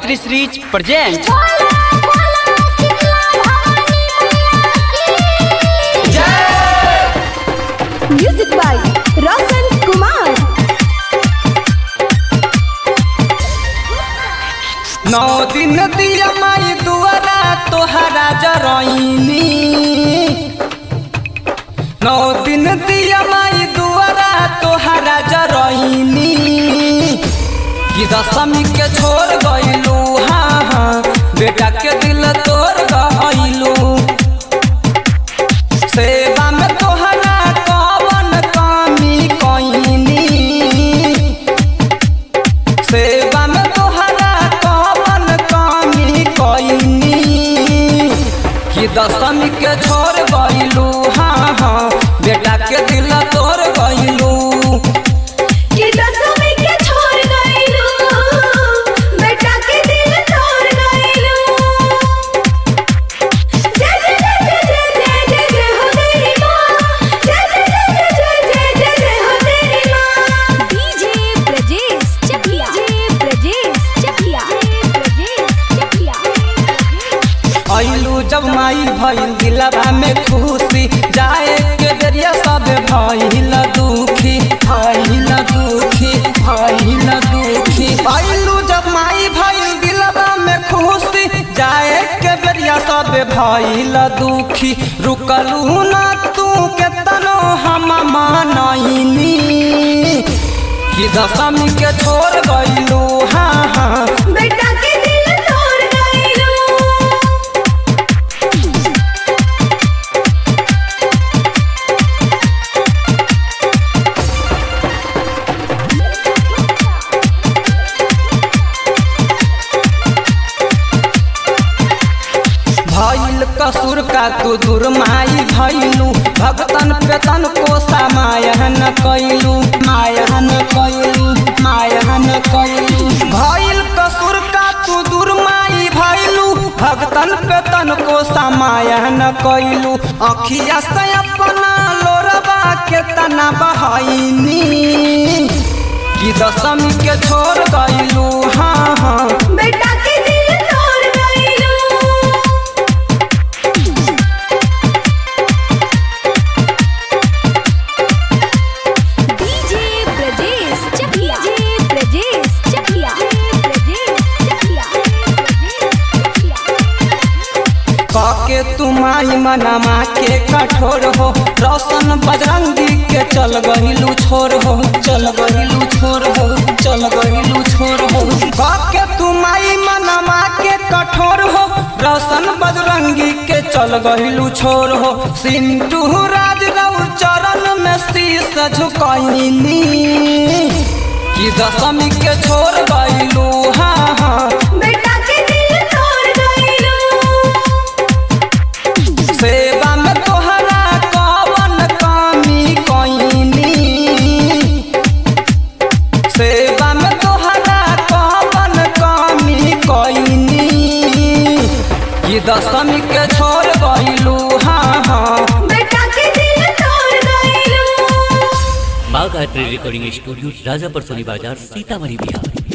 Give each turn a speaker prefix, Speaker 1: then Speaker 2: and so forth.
Speaker 1: Gayatri series present
Speaker 2: music by Roshan Kumar
Speaker 3: नौ दिन दिया माई दुआरा तोहरा जरईनी नौ दिन दिया माई दुआरा तोहरा जरईनी कि दशमी के छोड़ गइलू हाँ हाँ बेटा के दिल तोड़ गइलू सेवा में तोहरा कवन कमी कइनी सेवा में तोहरा कवन कमी कइनी कि दशमी के छोड़ गइलू हाँ हाँ बेटा के दिल तोड़ गइलू
Speaker 2: कि दसवीं के छोड़ गइलू बेटा के दिल तोड़ गइलू जय जय जय जय जय जय जय हो तेरी माँ जय जय जय जय जय जय जय हो तेरी माँ डीजे ब्रजेश चकिया डीजे ब्रजेश चकिया ब्रजेश चकिया
Speaker 3: अइलू जब माई भइल दिलवा में खुशी जाए के जरिया सब भइल दुखी भइल दुखी भइल दुखी अइलू जब माई भइल दिलवा में खुशी जाए के बेरिया सब भइल दुखी रुकलू ना तू केतनो हम मानइनी कि दशमी के छोड़ गइलू हाँ हाँ
Speaker 2: बेटा के दिल तोड़ गइलू
Speaker 3: भइल कसूर का तू दुर्माई भइलू भगतन पेतन को समायन कैलू मायन कैलू मायन कैलू भइल कसूर का तू दुर्माई भइलू भगतन पेतन को समायन कैलू अखिया से अपना लोरबा के तना बहनी कि दशमी के छोड़ गइलू हाँ हाँ
Speaker 2: बेटा के दिल तोड़ गइलू डीजे ब्रजेश चकिया डीजे ब्रजेश चकिया ब्रजेश चकिया
Speaker 3: काके तुमाई मनमा के कठोर हो रोशन बजरंगी के चल गहिलू छोर हो चल गहिलू छोर हो चल गहिलू छोर हो काके तुमाई मनमा के कठोर हो रोशन बजरंगी के चल गहिलू छोर हो सिंटू राज रऊ चरण में शीस झुकैनी कि दशमी के छोड़ गइलू हाँ हाँ
Speaker 2: बेटा के दिल तोड़ गइलू
Speaker 3: सेवा में तोहरा कवन कमी कइनी सेवा में तोहरा कवन कमी कइनी कि दशमी के छोड़ गइलू हाँ हाँ
Speaker 2: बेटा के दिल तोड़ गइलू
Speaker 4: माँ गायत्री रिकॉर्डिंग स्टूडियो राजापर सोनी बाजार सीतामढ़ी बिहार